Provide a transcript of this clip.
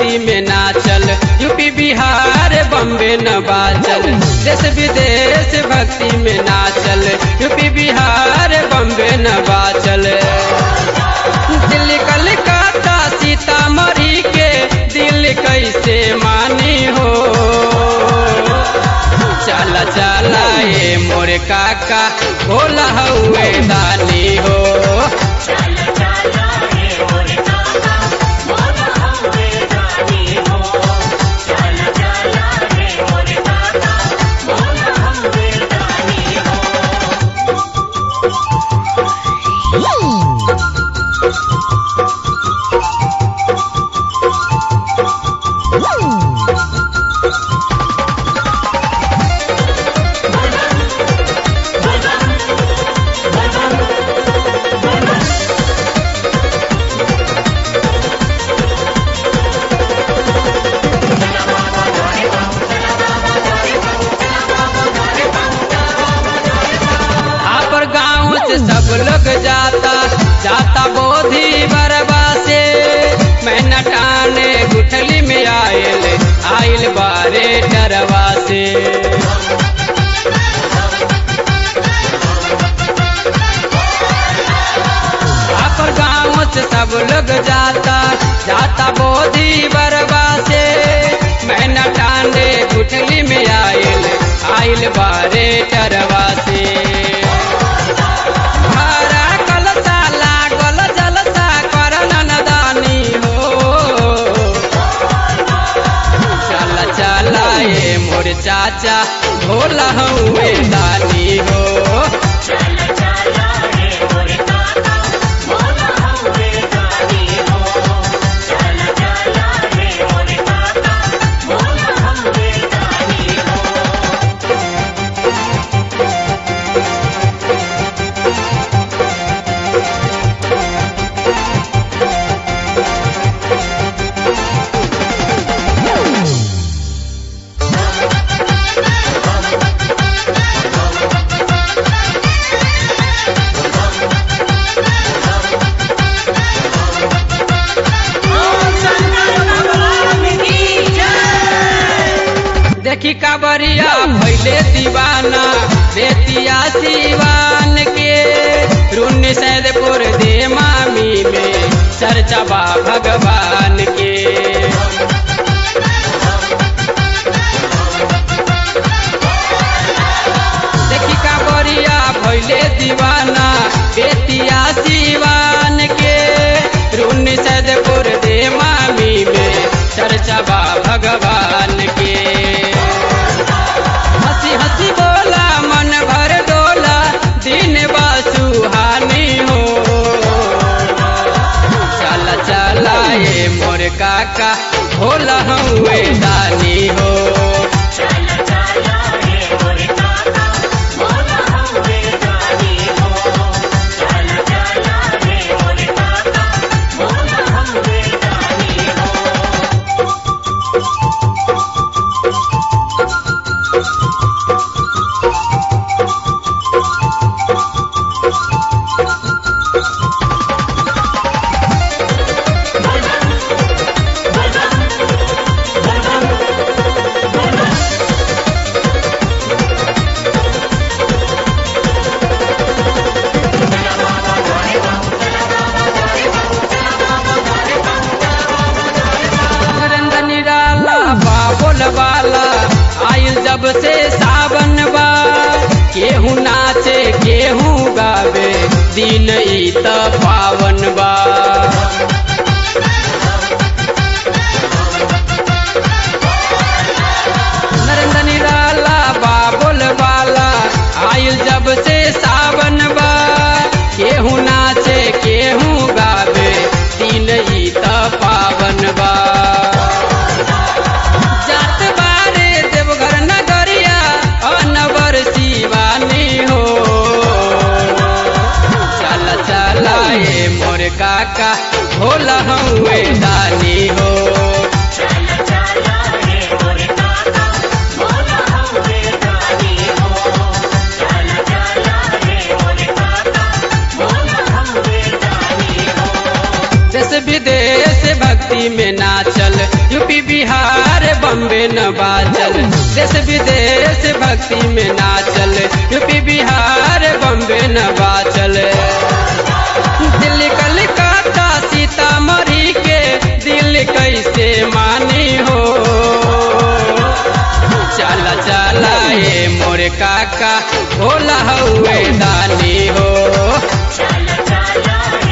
भक्ति में नाचल यूपी बिहार बम्बे न बाचल देश विदेश भक्ति में नाचल यूपी बिहार बम्बे न बाचल दिल्ली कलकत्ता सीतामढ़ी के दिल कैसे मानी हो चला चला ये मोर काका भोला हुए दानी हो चल चला हे मोर काका मोला हवे जानी हो चल चला हे मोर काका मोला हवे जानी हो आपर गाँव से सब लोग जाता जाता बोधी बरबा से मैं नटाने गुठली में आयल आयल बारे डरवा से आपर गाँव से सब लोग जाता जाता बोधी बरबा से मैं नटाने गुठली में आयल आयल बारे डरवा से हरा कलसा लागल जलसा करन नदानी हो चल चल ये मोर चाचा भोला हुए दानी हो चल चला हे मोर काका मोला हवे जानी हो चल चला हे मोर काका मोला हवे जानी हो देखी काबरिया भैले दीवाना बेतिया सिवान के रुन सैदपुर दे मामी में चर्चा बा भगवान के देखी काबरिया भैले दीवाना बेतिया सिवान के रुन सैदपुर दे मामी में चर्चा बा भगवान के हंसी हंसी बोला मन भर डोला दिन बा सुहानी हो चल चला ये मोर काका भोला हुए दानी हो चल चला हे मोर काका मोला हवे जानी हो चल चला हे मोर काका मोला हवे जानी हो नरेंद्र निराला बाबुल वाला आयल जब से सावन बा केहू नाचे केहू गावे दिन ई त पावन बा नरेंद्र निराला बाबुल वाला आयल जब से सावन बा केहू नाचे केहू गावे दिन ई त पावन बा जात बारे देवघर नगरिया अनवर शिवानी हो चल चल ये मोर काका यूपी बिहार बम्बे न बाचल देश विदेश भक्ति में नाचल यूपी बिहार बम्बे न बाचल दिल्ली कलकत्ता सीतामढ़ी के दिल कैसे मानी हो चला चला ये मोरे काका भोला हुए दानी हो चला चला